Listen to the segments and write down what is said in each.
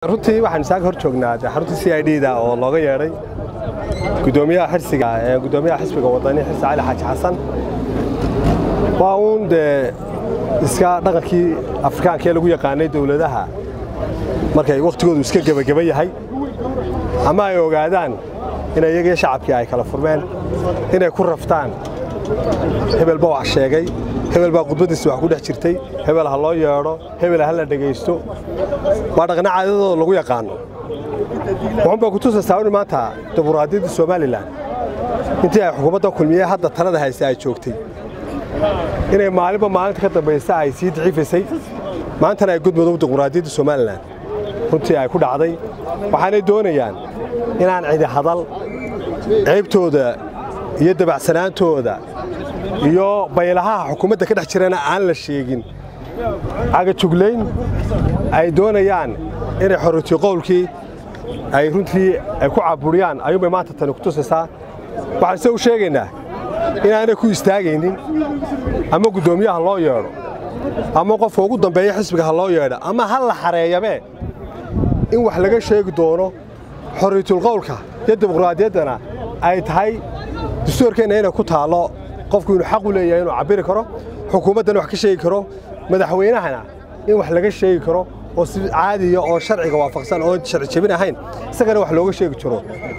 runtii waxaan isaga hor joognaa dee xarunta c i d da oo looga yeedhay gudoomiyaha xirsiga ee gudoomiyaha xisbiga wadani xirsi cali xaaji xasan waa uun dee iska dhaqankii afrikaanka ee lagu yaqaanay dowladaha markay wakhtigoodu iska gebageba yahay ama ay ogaadaan in iyagii shacabkii ay kala furmeen inay ku raftaan hebel baa wax sheegay hebel baa khudbaddiisa wax ku dhex jirtay hebel ha loo yeedho hebel ha la dhegaysto waa dhaqna caadadooda lagu yaqaano wuxuunbaa ku tusaysaa in maanta dimuqraadiyadda somalilan intii ay xukuumadda kulmiye hadda talada haysa ay joogtay inay maalinba maalinta ka dambaysa ay sii daciifaysay maantana ay gudmudug dimuqraadiyadda somalilan runtii ay ku dhacday waxaanay doonayaan inaan cidi hadal ceybtooda iyo dabacsanaantooda iyo baylahaha xukuumadda ka dhex jirana aan la sheegin cagajuglayn ay doonayaan inay xorriytii qowlkii ay runtii ay ku caburiyaan ayuunbay maanta tani ku tusaysaa waxaan se u sheegaynaa inaanay ku istaagaynin ama guddoomiyaha loo yeedho ama qofka ugu dambeeya xisbiga ha loo yeedho ama ha la xareeyabee in wax laga sheegi doono xorriyatulqowlka iyo dimuqraadiyaddana ay tahay dastuurkeenna inay ku taallo qofku inuu xaq u leeyahay inuu cabbiri karo xukuumaddana wax ka sheegi karo madaxweynahana in wax laga sheegi karo oo si caadiya oo sharciga waafaqsan oo sharci jebin ahayn isagana wax looga sheegi jiro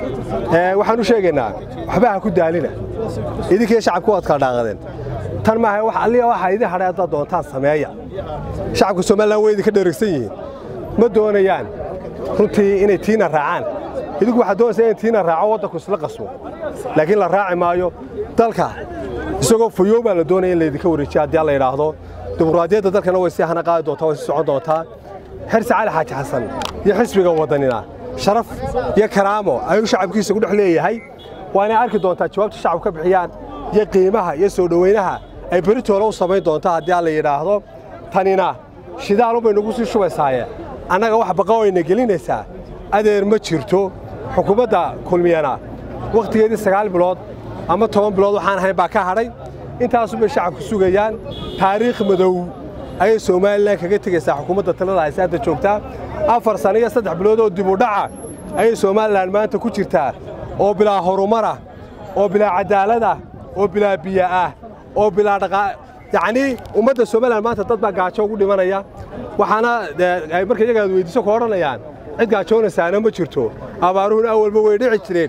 waxaan u sheegaynaa waxba ha ku daalina idinkii shacabku waad kala dhaaqadeen tan maaha wax alliya waxa idin hadhay haddaad doontaan sameeya shacabka somalilan way idinka dheregsan yihiin ma doonayaan runtii inay tiina raacaan idinku waxaad doonaysaa in tiina raaco waddanku isla qasbo laakiin la raaci maayo dalka isagoo fayow baa la doonaya in laydinka wareejiya haddii alla yidhaahdo dimuqraadiyadda dalkana way sii hana qaadi doontaa way sii socon doontaa xirsi cali xaaji xasan iyo xisbiga waddanina sharaf iyo karaamo ayuu shacabkiisa ku dhex leeyahay waanay arki doontaa jawaabta shacabku ka bixiyaan iyo qiimaha iyo soo dhowaynaha ay beritoola u samayn doontaa haddii alla yidhaahdo tanina shidaalunbay nagu sii shubaysaaye annaga wax baqa wayna gelinaysaa adeer ma jirto xukuumadda kulmiyana wakhtigeedii sagaal bilood ama toban bilood waxaan ahayn baa ka hadhay intaasunbay shacabku sugayaan taariikh madow ayay somalilan kaga tegaysaa xukuumadda talada hayse hadda joogtaa afar sanno iyo saddex bilood oo dib u dhaca ayay somalilan maanta ku jirtaa oo bilaa horumarah oo bilaa cadaaladah oo bilaa biyo ah oo bilaa dhaqaa yacnii ummadda somalilan maanta dad baa gaajo ugu dhimanaya waxaana ay marka iyaga aad weyddiiso ku odhanayaan cid gaajoonaysaana ma jirto abaaruhuna awalba way dhici jireen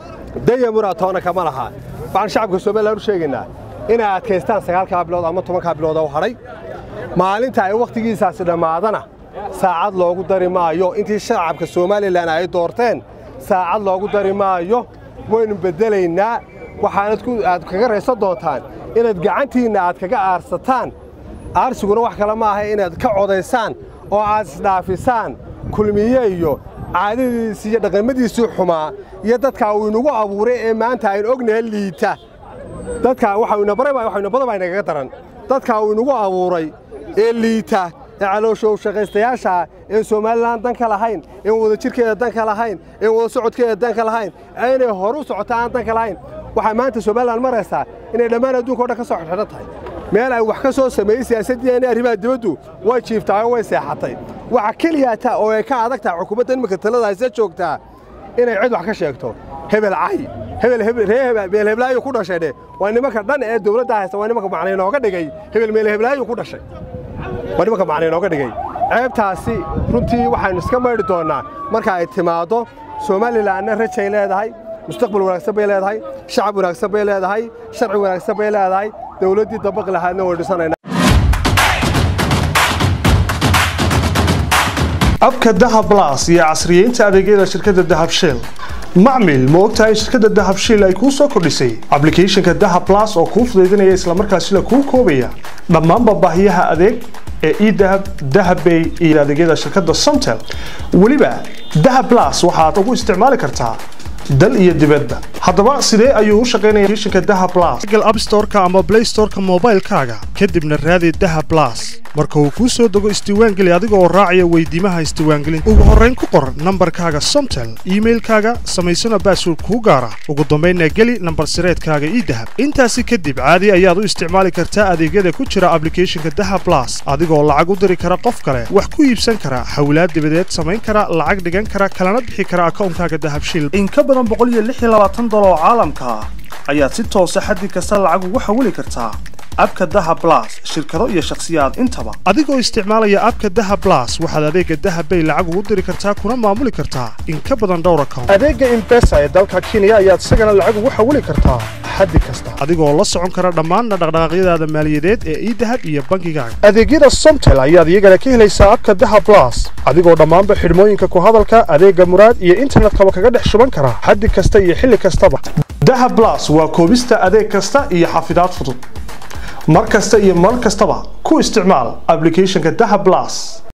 daya muraatoona kama laha waxaan shacabka somalilan u sheegaynaa inay adkaystaan sagaalkaa bilood ama tobankaa bilood oo hadhay maalinta ay wakhtigiisaasi dhammaadana saacad loogu dari maayo intii shacabka somalilan ay doorteen saacad loogu dari maayo waynu beddelaynaa waxaanad aad kaga raysan doontaan inaad gacantiinna aad kaga aarsataan aarsiguna wax kale ma aha inaad ka codaysaan oo aad isdhaafisaan kulmiye iyo caadadiisii iyo dhaqamadiisii xumaa iyo dadkaa uu inagu abuuray ee maanta aynu ognahay liita dadkaa waxayna badan baa inagaga daran dadkaa uu inagu abuuray ee liita ee calooshow shaqaystayaasha een somalilan dan ka lahayn een wadajirkeeda dan ka lahayn een wada socodkeeda dan ka lahayn inay horu socota aan dan ka lahayn waxay maanta somalilan maraysaa inay dhammaan adduunka o dhan ka soo xidxidhan tahay meel ay wax ka soo sameeyey siyaasaddiina arrimaha dibaddu way jiiftaayo way seexatay waxa keliyaata oo ay ka adag tahay xukuumadda iminka talada hayse joogtaa inay cid wax ka sheegto hebel cay hebel heblaayu ku dhashay dhe waa nimanka dhan ee dowladda haysta waa nimanka macnay nooga dhigay hebel meel heblaayu ku dhashay waa nimanka macnay nooga dhigay ceebtaasi runtii waxaynu iska maydhi doonnaa marka ay timaaddo somalilanna rajay leedahay mustaqbal wanaagsan bay leedahay shacab wanaagsan bay leedahay sharci wanaagsan bay leedahay dowladdii dabaq lahaadna way dhisanayna abka dahab blas iyo casriyeynta adeegyada shirkadda dahab shell macmil ma ogtahay shirkadda dahab shell ay kuu soo kordhisay ablicathonka dahab blas oo kuu fudaydinaya islamarkaasina kuu koobaya dhammaanba baahiyaha adeeg ee edahab dahabbay iyo adeegyada shirkadda somtel weliba dahab blas waxaad ugu isticmaali kartaa dal iyo dibadba haddaba sidee ayuu u shaqaynaya applicationka dahab blas google app store-ka ama play store-ka moobaylkaaga kadibna raadi dahab blas marka uu kuu soo dego isdiiwaangeli adiga oo raacaya weydiimaha isdiiwaangelinta ugu horrayn ku qor nambarkaaga somtel iimailkaaga samaysana baasword kuu gaara ugu dambaynna geli nambar sireedkaaga ii dahab intaasi kadib caadi ayaad u isticmaali kartaa adeegyada ku jira ablicathonka daha blas adigoo lacag u diri kara qof kale wax ku iibsan kara hawlaad dibadeed samayn kara lacag dhigan kara kalana bixi kara akawnkaaga dahabshiil in ka badan dolar oo caalamka ah ayaad si toosa xaddi kasta lacag ugu xawili kartaa abka daha blas shirkado iyo shakhsiyaad intaba adigoo isticmaalaya abka daha blas waxaad adeega dahabbay lacag ugu diri kartaa kuna maamuli kartaa in ka badan dhowr account adeega imbesa ee dalka kenya ayaad isagana lacag ugu xawili kartaa xaddi kasta adigoo la socon kara dhammaanna dhaqdhaqaaqyadaada maaliyadeed ee idahab iyo bankigaaga adeegyada somtel ayaad iyagana ka helaysaa abka daha blas adigoo dhammaanba xidhmooyinka ku hadalka adeega muraad iyo internetkaba kaga dhex shuban kara xaddi kasta iyo xilli kastaba daha blas waa koobista adeeg kasta iyo xafidaad fudud mar kasta iyo mar kastaba ku isticmaal ablicathonka daha blas